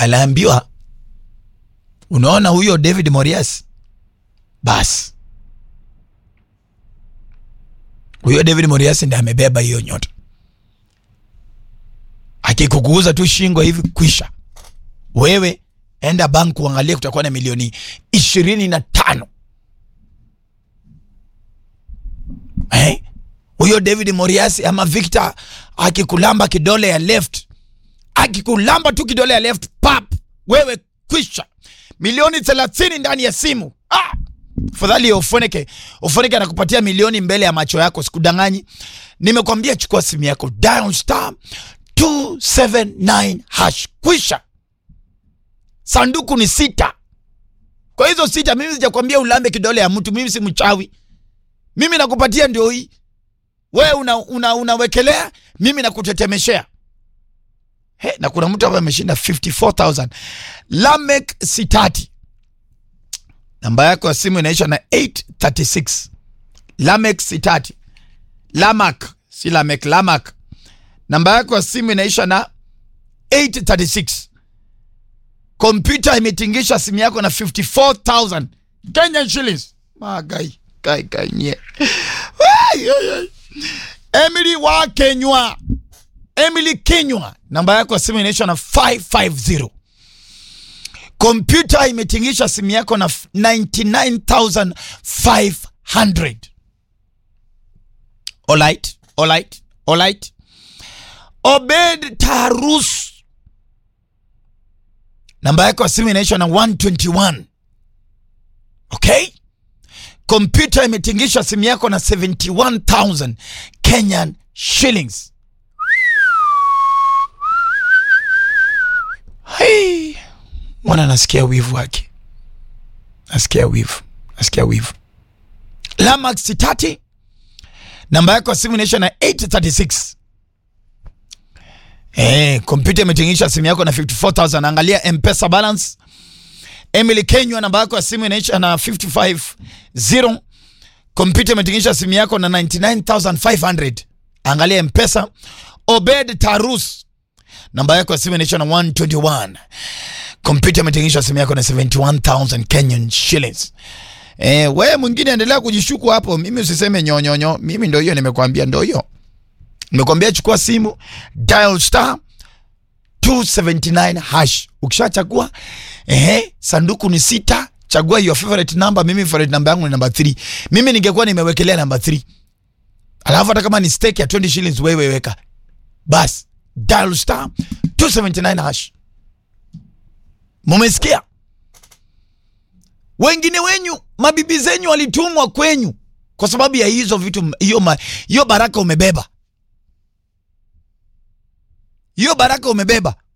aliambiwa unaona huyo David Morias, basi huyo David Morias ndiye amebeba hiyo nyota. Akikuguza tu shingo hivi, kwisha. Wewe enda bank uangalie, kutakuwa na milioni ishirini na tano eh? Huyo David Morias ama Victor akikulamba kidole ya left, akikulamba tu kidole ya left pap, wewe kwisha, milioni thelathini ndani ya simu ah! Fadhali ufoneke ufoneke, anakupatia milioni mbele ya macho yako, sikudanganyi. Nimekwambia chukua simu yako, dial star 279 hash, kwisha. Sanduku ni sita. Kwa hizo sita, mimi sijakwambia ulambe kidole ya mtu, mimi si mchawi. Mimi nakupatia ndio hii, wewe una, una, unawekelea, mimi nakutetemeshea. He, na kuna mtu ambaye ameshinda 54000 Lamek Sitati namba yako ya simu inaisha na 836 Lamek Sitati Lamak si Lamek Lamak namba yako ya simu inaisha na 836 kompyuta imetingisha simu yako na 54000 Kenyan shillings magai kai kai nye Ai, ai, ai. Emily wa Kenywa Emily Kenywa namba yako ya simu inaisha na 550 kompyuta imetingisha simu yako na 99500 alright alright alright Obed Tarus namba yako ya simu inaisha na 121 okay kompyuta imetingisha simu yako na 71000 Kenyan shillings Hey, mwana nasikia wivu wake, nasikia wivu, nasikia wivu. Lamax Sitati, namba yako ya simu inaisha na 836. Eh, kompyuta imetingisha simu yako na 54000. Angalia M-Pesa balance. Emily Kenywa, namba yako ya simu inaisha na 550. Kompyuta imetingisha simu yako na 99500. Angalia M-Pesa. Obed Tarus namba yako ya simu inaisha na 121. Kompyuta imetenganisha simu yako na 71000 Kenyan shillings. Eh, wewe mwingine endelea kujishuku hapo, mimi usiseme nyonyonyo. Mimi ndio hiyo nimekwambia, ndio hiyo nimekwambia. Chukua simu dial star 279 hash. Ukishachagua ehe, sanduku ni sita, chagua your favorite number. Mimi favorite number yangu ni number 3. Mimi ningekuwa nimewekelea number 3, alafu hata kama ni stake ya 20 shillings wewe weka basi dial star 279 hash. Mumesikia? Wengine wenyu mabibi zenyu walitumwa kwenyu kwa sababu ya hizo vitu, hiyo ma- hiyo baraka umebeba, hiyo baraka umebeba.